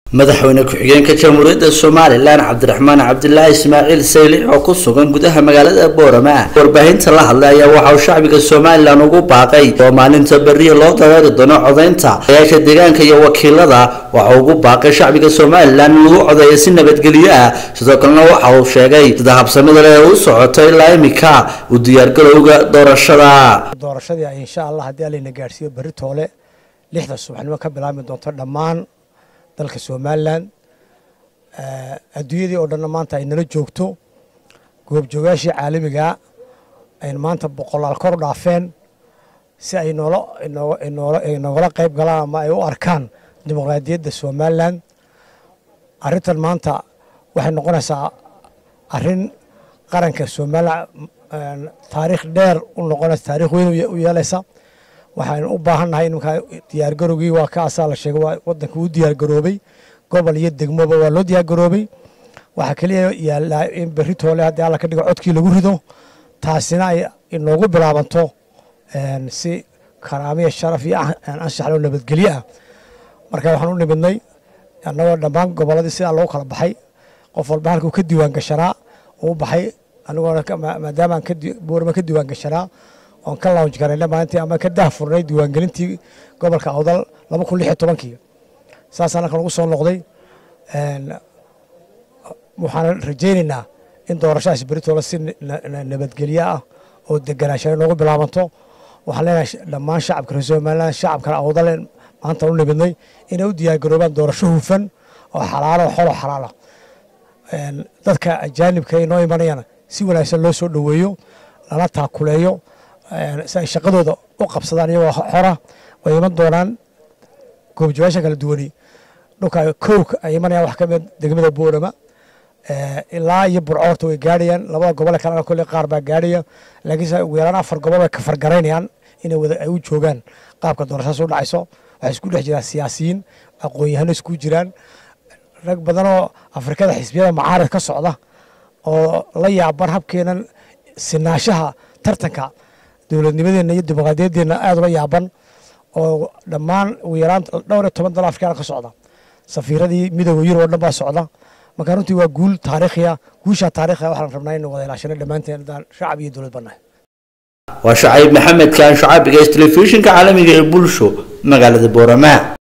madaxweyne ku-xigeenka jamhuuriyadda somalilan cabdiraxmaan cabdilaahi ismaaciil saylic oo ku sugan gudaha magaalada boorama warbaahinta la hadlay ayaa waxa uu shacbiga somalilan ugu baaqay oo maalinta beriya loo dareeri doono codaynta ayaasha deegaanka iyo wakiilada waxa uu ugu baaqay shacbiga somalilan in lagu codeeyo si nabadgelyo ah sidoo kalena waxa uu sheegay sida habsamida leh u socoto ilaa imika u diyaargarowga doorashada doorashadii insha allah haddii alayna gaadhsiiyo berri toole lixda subaxnimo ka bilaabmi doonto dhammaan dalka somalilan adduunyadii oo dhanna maanta ay nala joogto goobjoogaashii caalamigaa ayna maanta boqolaal kor u dhaafeen si ay noogala qayb galaan ama ay u arkaan dimuqraadiyadda somalilan arrintan maanta waxay noqonaysaa arrin qaranka somalilan taariikh dheer u noqonaysa taarikh weyn u yeelaysa waxaan u baahannahay iminkaa diyaargarowgii waa kaasaa la sheegay waa waddanka u diyaargaroobay gobol iyo degmoba waa loo diyaargaroobay waxaa keliya yaallaa in berri toole haddii alla ka dhigo codkii lagu rido taasina ay inoogu bilaabanto si karaamiya sharaf iyo anshaxloo nabadgelyo ah marka waxaan u nimidnay annagoo dhammaan gobolladii sidaa loogu kala baxay qof walba halkuu ka diiwaan gashanaa uu baxay anigoona maadaamaan boorama ka diiwaan gashanaa oon ka launj garayna maalintii ama ka dah furnay diiwaangelintii gobolka awdal laba kun lix iyo tobankii saasaan halkan ugu soo noqday waxaan rajaynaynaa in doorashadaas beritoola si nabadgelyo ah oo deganaanshaha noogu bilaabanto waxaan leenahay dhammaan shacabka reer somaliland shacabkana awdal maanta u nimidnay inay u diyaargaroobaan doorasho hufan oo xalaalo oo xolo xalaala dadka ajaanibka inoo imanayana si wanaagsan loo soo dhoweeyo lala taakuleeyo si ay shaqadooda u qabsadaan iyagoo xora way iman doonaan goobjoogaasha kala duwani dhulka kowka ay imanayaan wax ka mid degmada boorama ilaa iyo burcoorta way gaadhayaan labada gobole kalena kolley qaar baa gaadhaya laakiinse ugu yaraan afar gobol bay ka fargaraynayaan inay wada ay u joogaan qaabka doorashadaas u dhacayso waxay isku dhex jiraan siyaasiyiin aqoon-yahano isku jiraan rag badanoo afrikada xisbiyada macaarid ka socda oo la yaaban habkeenan sinaashaha tartanka dowladnimadeenna iyo dimuqraadiyaddeenna aada ula yaaban oo dhammaan ugu yaraan dhowr iyo toban dal afrikaana ka socda safiiradii midooda yurub oo dhan baa socda marka runtii waa guul taariikhiya guushaa taariikhiya waxaan rabnaa inuu wada ilaashano dhammaanteen haddaan shacab iyo dowlad bannahay waa shacayb maxamed kaan shacaabiga telefishinka caalamiga ee bulsho magaalada boorama